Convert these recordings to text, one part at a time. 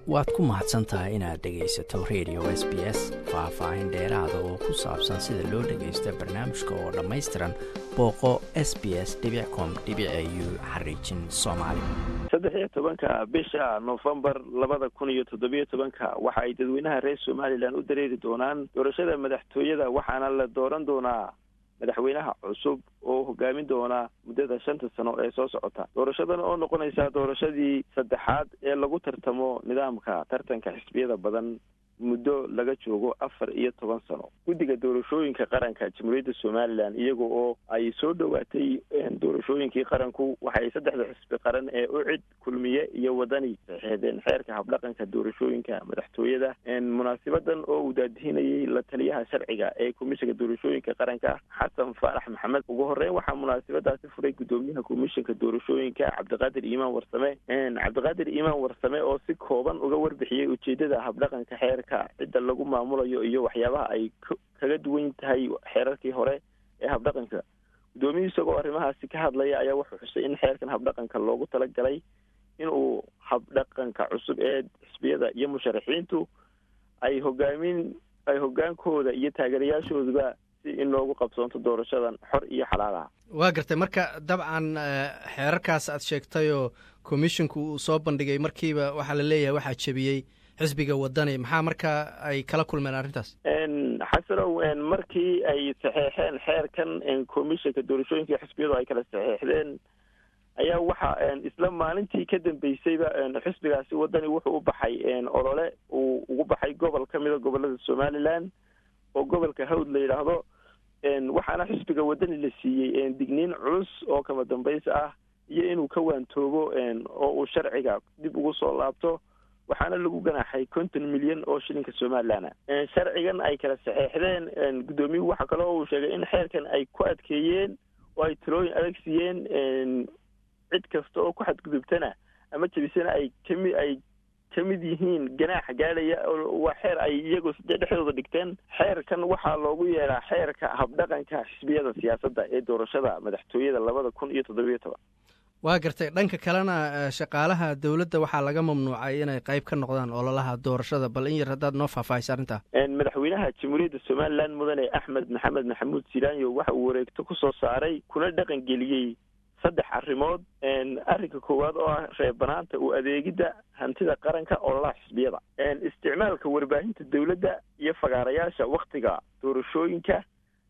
waad ku mahadsan tahay inaad dhegaysato radio s b s faah-faahin dheeraada oo ku saabsan sida loo dhagaysto barnaamijka oo dhammaystiran booqo s b s com u xariijin soomaali saddex iyo tobanka bisha nofembar labada kun iyo toddobiyo tobanka waxa ay dadweynaha reer somalilan u dareeri doonaan doorashada madaxtooyada waxaana la dooran doonaa madaxweynaha cusub oo hogaamin doona muddada shanta sano ee soo socota doorashadan oo noqonaysa doorashadii saddexaad ee lagu tartamo nidaamka tartanka xisbiyada badan muddo laga joogo afar iyo toban sano guddiga doorashooyinka qaranka jamhuuriyadda somalilan iyaga oo ay soo dhowaatay doorashooyinkii qaranku waxay saddexda xisbi qaran ee ucid kulmiye iyo wadani saxeexdeen xeerka habdhaqanka doorashooyinka madaxtooyada munaasibadan oo uu daadihinayay la taliyaha sharciga ee komishanka doorashooyinka qaranka xasan faarax maxamed ugu horeyn waxaa munaasabadaasi furay guddoomiyaha komishanka doorashooyinka cabdiqaadir iimaan warsame cabdiqaadir iimaan warsame oo si kooban uga warbixiyey ujeedada habdhaqanka xeerka cidda lagu maamulayo iyo waxyaabaha ay kaga duwan tahay xeerarkii hore ee habdhaqanka guddoomiyuhu isagoo arrimahaasi ka hadlaya ayaa wuxuu xusay in xeerkan habdhaqanka loogu talagalay inuu habdhaqanka cusub ee xisbiyada iyo musharaxiintu ay hogaamin ay hogaankooda iyo taageerayaashooduba si in loogu qabsoonto doorashadan xor iyo xalaalaha waa gartay marka dabcan xeerarkaas aad sheegtay oo commisshinku uu soo bandhigay markiiba waxaa la leeyahay waxaa jebiyey xisbiga wadani maxaa markaa ay kala kulmeen arrintaas xasanow markii ay saxeexeen xeerkan commissionka doorashooyinka xisbiyadu ay kala saxeexdeen ayaa waxa isla maalintii ka dambeysayba xisbigaasi wadani wuxuu u baxay olole uu ugu baxay gobol ka mida gobolada somalilan oo gobolka hawd la yidhaahdo waxaana xisbiga wadani la siiyey digniin culus oo kama dambaysa ah iyo inuu ka waantoobo oo uu sharciga dib ugu soo laabto waxaana lagu ganaaxay konton milyan oo shilinka somalilan sharcigan ay kala saxeexdeen guddoomiyuhu waxaa kaloo uu sheegay in xeerkan ay ku adkeeyeen oo ay talooyin adag siiyeen cid kasta oo ku xadgudubtana ama jebisana ay kami ay ka mid yihiin ganaaxa gaadhaya waa xeer ay iyagu dhexdooda dhigteen xeerkan waxaa loogu yeedhaa xeerka habdhaqanka xisbiyada siyaasadda ee doorashada madaxtooyada labada kun iyo toddobiyo toban waa gartay dhanka kalena shaqaalaha dowladda waxaa laga mamnuucay inay qayb ka noqdaan ololaha doorashada bal in yar haddaad noo faahfaahisa arrintaa madaxweynaha jamhuuriyadda somalilan mudane axmed maxamed maxamuud silaanyo waxa uu wareegto ku soo saaray kuna dhaqan geliyey saddex arrimood arrinka koowaad oo ah reebanaanta u adeegidda hantida qaranka ololaha xisbiyada isticmaalka warbaahinta dowladda iyo fagaarayaasha waktiga doorashooyinka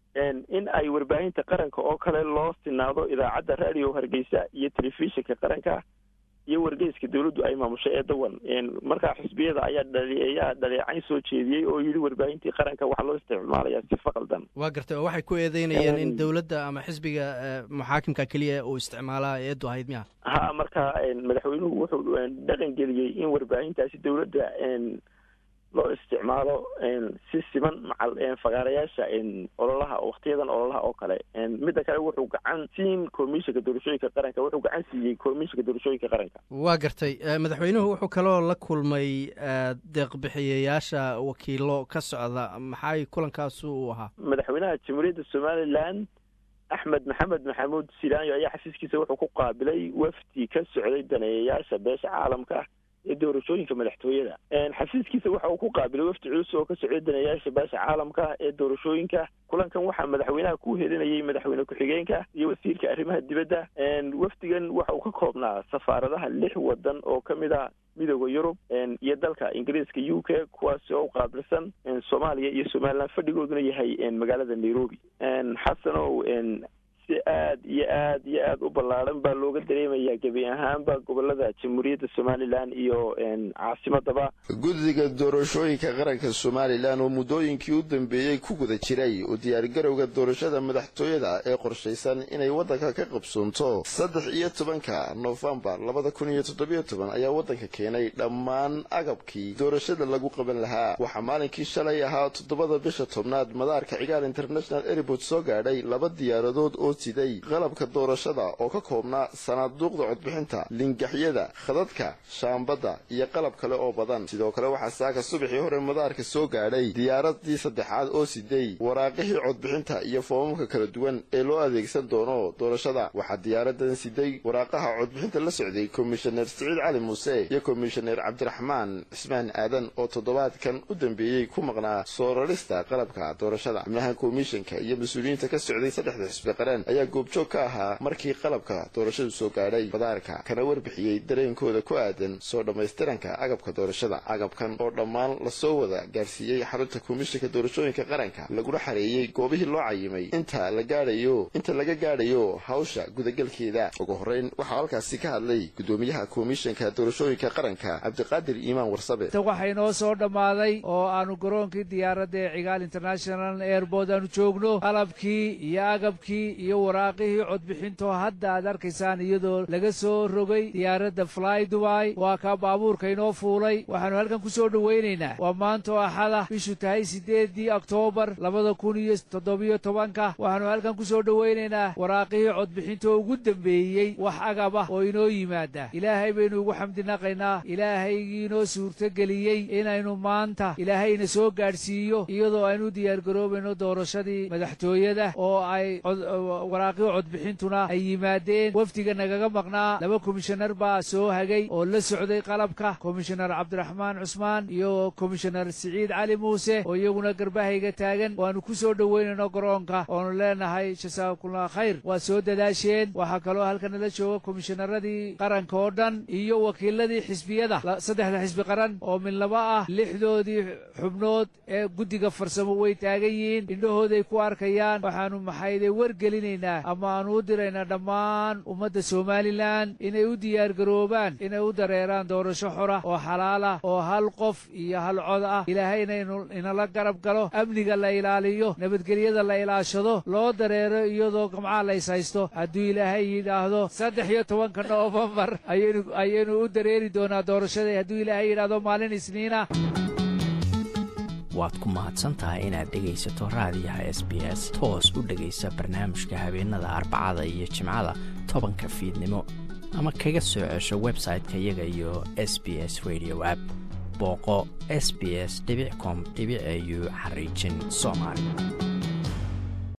in ay warbaahinta qaranka oo kale loo sinaado idaacadda radio hargeysa iyo telefishinka qaranka iyo wargeyska dowladdu ay maamushay ee dawan markaa xisbiyada ayaa dhaliyaa dhaleecayn soo jeediyey oo yidhi warbaahintii qaranka waxaa loo isticmaalayaa sifa qaldan waa gartay oo waxay ku eedeynayeen in dowladda ama xisbiga muxaakimka keliya uu isticmaalaa eedu ahayd miya ha marka madaxweynuhu wuxuu dhaqan geliyey in warbaahintaasi dowladda loo isticmaalo si siman macal fagaarayaasha ololaha waktiyadan ololaha oo kale midda kale wuxuu gacan siin komishinka doorashooyinka qaranka wuxuu gacan siiyey komishinka doorashooyinka qaranka waa gartay madaxweynuhu wuxuu kaloo la kulmay deeqbixiyayaasha wakiilo ka socda maxay kulankaasu uu ahaa madaxweynaha jamhuuriyadda somalilan axmed maxamed maxamuud silaanyo ayaa xafiiskiisa wuxuu ku qaabilay wafdi ka socday daneeyayaasha beesha caalamka ee doorashooyinka madaxtooyada xafiiskiisa waxa uu ku qaabilay wafdi culus oo ka socday daneeyaasha beesha caalamka ee doorashooyinka kulankan waxaa madaxweynaha ku helinayay madaxweyne ku-xigeenka iyo wasiirka arrimaha dibadda wafdigan waxa uu ka koobnaa safaaradaha lix wadan oo ka mid a midooda yurub iyo dalka ingiriiska u k kuwaasi oo u qaabilsan soomaaliya iyo somalilan fadhigooduna yahay magaalada nairobi xasanow si aad iyo aad iyo aad u ballaaran baa looga dareemayaa gebi ahaanba gobolada jamhuuriyadda somalilan iyo caasimadaba guddiga doorashooyinka qaranka somalilan oo muddooyinkii u dambeeyey ku guda jiray oo diyaargarowga doorashada madaxtooyada ee qorshaysan inay waddanka ka qabsoonto saddex iyo tobanka noofembar labada kun iyo toddobiyo toban ayaa waddanka keenay dhammaan agabkii doorashada lagu qaban lahaa waxaa maalinkii shalay ahaa toddobada bisha tobnaad madaarka cigaal international airport soo gaadhay laba diyaaradood oo siday qalabka doorashada oo ka koobnaa sanaaduuqda codbixinta lingaxyada khadadka shaambadda iyo qalab kale oo badan sidoo kale waxaa saaka subaxii hore madaarka soo gaadhay diyaaradii saddexaad oo siday waraaqihii codbixinta iyo foomamka kala duwan ee loo adeegsan doono doorashada waxaa diyaaradan siday waraaqaha codbixinta la socday komishaneer siciid cali muuse iyo komishaneer cabdiraxmaan cismaan aadan oo toddobaadkan u dambeeyey ku maqnaa soo rarista qalabka doorashada xubnaha komishanka iyo mas-uuliyiinta ka socday saddexda xisbi qaran ayaa goobjoog ka ahaa markii qalabka doorashadu soo gaadhay madaarka kana warbixiyey dareenkooda ku aadan soo dhammaystiranka agabka doorashada agabkan oo dhammaan lasoo wada gaarsiiyey xarunta komishanka doorashooyinka qaranka laguna xareeyey goobihii loo cayimay inta la gaadhayo inta laga gaadhayo hawsha gudagalkeeda ugu horreyn waxaa halkaasi ka hadlay gudoomiyaha komishanka doorashooyinka qaranka cabdiqaadir iimaan warsabe waxay noo soo dhammaaday oo aanu garoonkii diyaaradda ee cigaal international airboort aanu joogno qalabkii iyo agabkii iyo waraaqihii codbixintoo hadda aad arkaysaan iyadoo laga soo rogay diyaaradda fly dubai waa kaa baabuurka inoo fuulay waxaanu halkan ku soo dhowaynaynaa waa maantoo axada bishu tahay siddeeddii oktoobar labada kun iyo toddobiyo tobanka waxaanu halkan ku soo dhowaynaynaa waraaqihii codbixintoo ugu dembeeyey wax agab ah oo inoo yimaada ilaahay baynu ugu xamdinaqaynaa ilaahaygii inoo suurtageliyey inaynu maanta ilaahayna soo gaadhsiiyo iyadoo aynu diyaargaroobayno doorashadii madaxtooyada oo ay waraaqihii codbixintuna ay yimaadeen wafdiga nagaga maqnaa laba komishanar baa soo hagay oo la socday qalabka komishanar cabdiraxmaan cusmaan iyo komishanar siciid cali muuse oo iyaguna garbahayga taagan waanu ku soo dhoweynayno garoonka oonu leenahay jasaakumullah khayr waad soo dadaasheen waxaa kaloo halkanala jooga komishanaradii qaranka oo dhan iyo wakiiladii xisbiyada saddexda xisbi qaran oo midlaba ah lixdoodii xubnood ee guddiga farsamo way taagan yihiin indhahooday ku arkayaan waxaanu maxayday wargelinaynaa ama aanu u diraynaa dhammaan ummadda somalilan inay u diyaargaroobaan inay u dareeraan doorasho xora oo xalaala oo hal qof iyo hal cod ah ilaahayna inala garab galo amniga la ilaaliyo nabadgelyada la ilaashado loo dareero iyadoo gamcaha lays haysto hadduu ilaahay yidhaahdo saddex iyo tobanka noofembar ayaynu u dareeri doonaa doorashada hadduu ilaahay yidhaahdo maalin isniina waad ku mahadsan tahay inaad dhegaysato raadiyaha s b s toos u dhegaysa barnaamijka habeenada arbacada iyo jimcada tobanka fiidnimo ama kaga soo cesho website-ka iyaga iyo s b s radio app booqo s b s com au xariijin soomaali